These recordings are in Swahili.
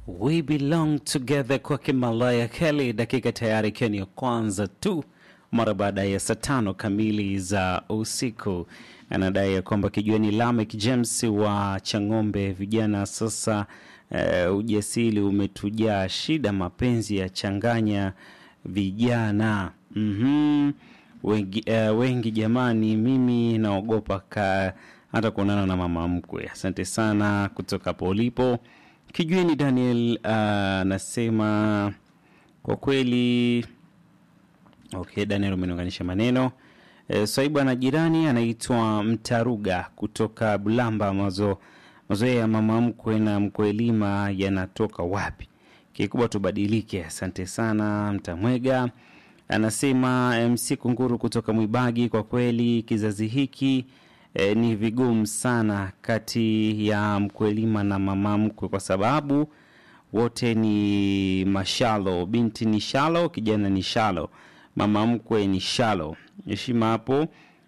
We belong together kwake Malaya Kelly, dakika tayari ikiwa ni ya kwanza tu mara baada ya saa tano kamili za usiku. Anadai ya kwamba kijueni Lamek James wa Chang'ombe, vijana sasa uh, ujasiri umetujaa, shida mapenzi ya changanya vijana mm-hmm. wengi, uh, wengi jamani, mimi naogopa ka hata kuonana na mama mkwe. Asante sana kutoka hapo ulipo. Kijueni Daniel anasema uh, kwa kweli okay, Daniel umeniunganisha maneno e, swaibu ana jirani anaitwa Mtaruga kutoka Bulamba. Mazo mazoea ya mama mkwe na mkwelima yanatoka wapi? Kikubwa tubadilike. Asante sana Mtamwega anasema MC Kunguru kutoka Mwibagi, kwa kweli kizazi hiki e, ni vigumu sana kati ya mkwelima na mama mkwe kwa sababu wote ni mashalo. Binti ni shalo, kijana ni shalo, mama mkwe ni shalo. Heshima hapo,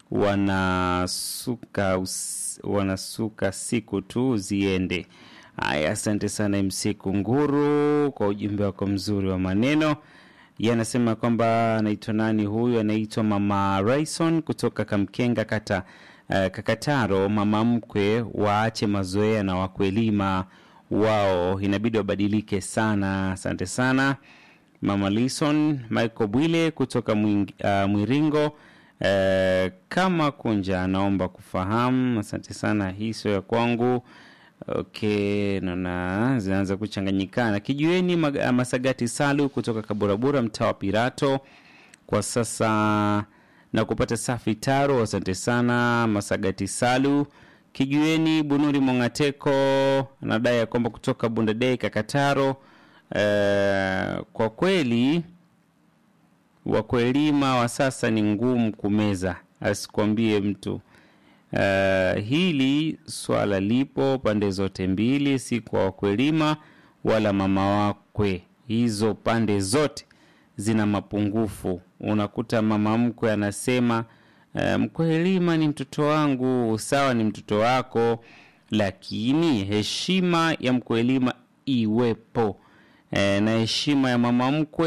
wanasuka us, wanasuka siku tu ziende. Haya, asante sana MC Kunguru kwa ujumbe wako mzuri wa maneno. Yeye anasema kwamba anaitwa nani huyu? Anaitwa Mama Raison kutoka Kamkenga kata uh, Kakataro. Mama mkwe waache mazoea na wakwelima wao inabidi wabadilike sana. Asante sana Mama Lison. Michael Bwile kutoka mwing, uh, Mwiringo uh, kama kunja, anaomba kufahamu. Asante sana, hii sio ya kwangu. Okay, naona zinaanza kuchanganyikana. Kijueni mag- Masagati Salu kutoka Kaburabura, mtaa wa Pirato kwa sasa na kupata safi taro. Asante sana Masagati Salu. Kijueni Bunuri Mongateko anadai ya kwamba kutoka Bundadei Kakataro. Uh, kwa kweli wakwelima wa sasa ni ngumu kumeza, asikwambie mtu. Uh, hili swala lipo pande zote mbili, si kwa wakwelima wala mama wakwe. Hizo pande zote zina mapungufu. Unakuta mama mkwe anasema uh, mkwelima ni mtoto wangu, sawa, ni mtoto wako, lakini heshima ya mkwelima iwepo, uh, na heshima ya mama mkwe